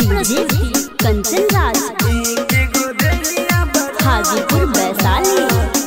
प्रस्तुति कंचन राज हाजीपुर वैशाली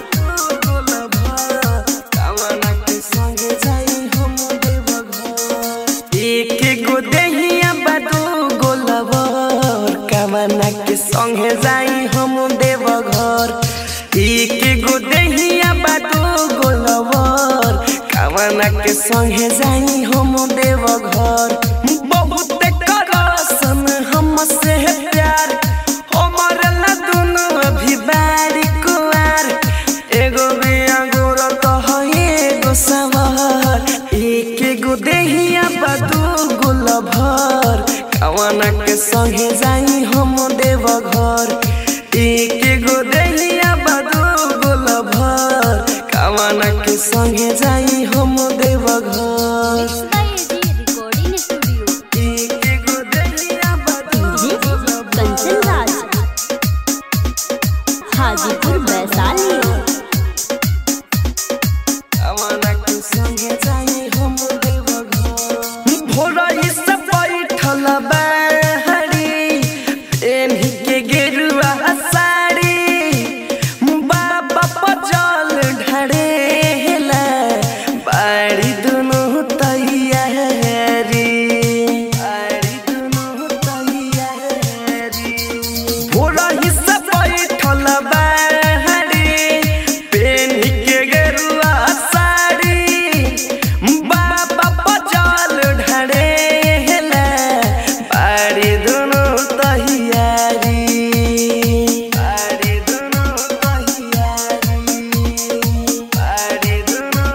एक गो देहिया बादू गोलवर कामना के संगे जाई हम देव घर एक गो देहिया बादू गोलवर कामना के संगे जाई हम देव घर बहुत करसन हमसे प्यार हमर ला दुनु अभी बारी कुआर एगो बिया गोर कह एगो सवार एक गो देहिया बदू गुल भर कवना के संगे जाई हम देव घर एक गो देहिया बदू गुल भर कवना के संगे जाई हम देव घर रिकॉर्डिंग स्टूडियो एक गो देहिया बदू जी कंचन राज हाजीपुर वैशाली कवना के संगे जाई हम देव घर भोरई से बैठल बाहरी एनही के गेरुआ साड़ी बाबा पचल ढड़ेला बाड़ी दुनु तैयारी बाड़ी दुनु तैयारी भोरही से बैठल बाहरी पेन्ही के गेरुआ साड़ी बाबा पचल ढड़ेला बाड़ी दुनु तैयारी बाड़ी दुनु तैयारी बाड़ी दुनु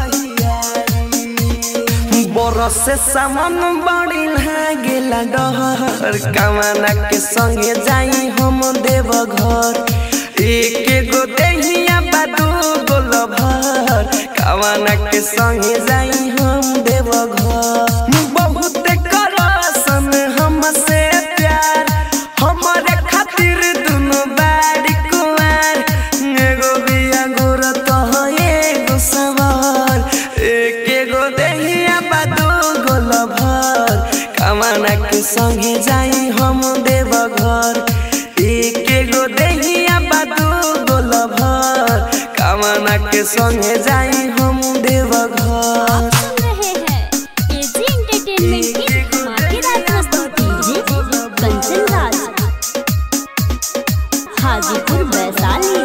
तैयारी बरस से सामान बड़ी लागेला डहर कमाना के संगे जाई हम देव घर एक गो देहिया बादू गोल भर कमाना के संगे जाई हम देव घर बहुत करसन हमसे प्यार हमारे खातिर दुनु बाड़ी कुआर एगो बिया गोर कह एगो सवार एक गो देहिया बादू गोल भर कमाना के संगे जाई हम देव घर एक गो देहिया बादू गोल भर कमाना के संगे जाई हम देव घर सुन रहे हैं एजी एंटरटेनमेंट की धमाकेदार प्रस्तुति जी कंचन राज हाजीपुर वैशाली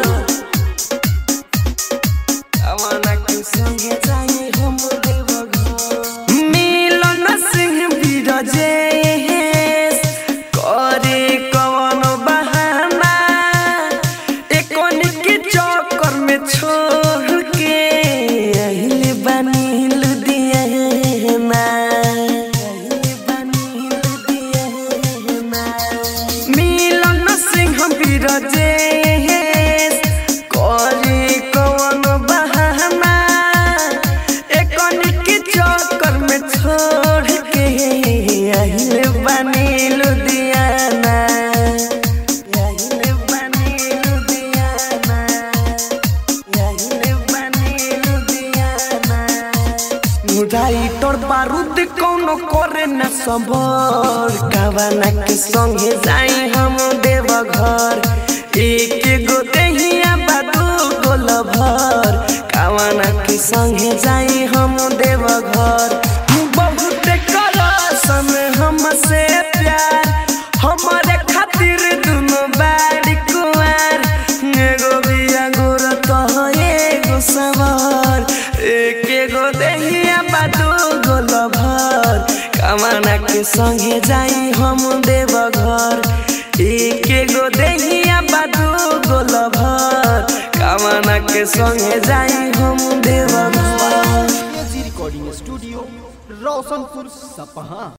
कमाना के संगे जाई हम देव घर मिलन सिंह बिरजेश करे कवन बहाना एकोन के चक्कर में छोड़ के अहिले बनी लुधियाना अहिले बनी लुधियाना मिलन सिंह बिरजेश करे कवन बहाना एकोन के चक्कर में छोड़ के अहिले बनी लुधियाना अहिले बनी लुधियाना अहिले बनी लुधियाना राइटर बारूद कौनो करे न सबर कावना के संगे जाई हम देव घर एक गो देहिया बादू गोल भर कावना के संगे जाई हम देव घर बहुत करसन हमसे प्यार हमारे खातिर दुनु बाड़ी कुआर एगो बिया गोर कह एगो सवार एक गो देहिया बादू गोल भर कमाना के संगे जाई हम देव घर एक गो देहिया बादू गोल भर कमाना के संगे जाई हम देव घर रिकॉर्डिंग स्टूडियो रोशनपुर सपहा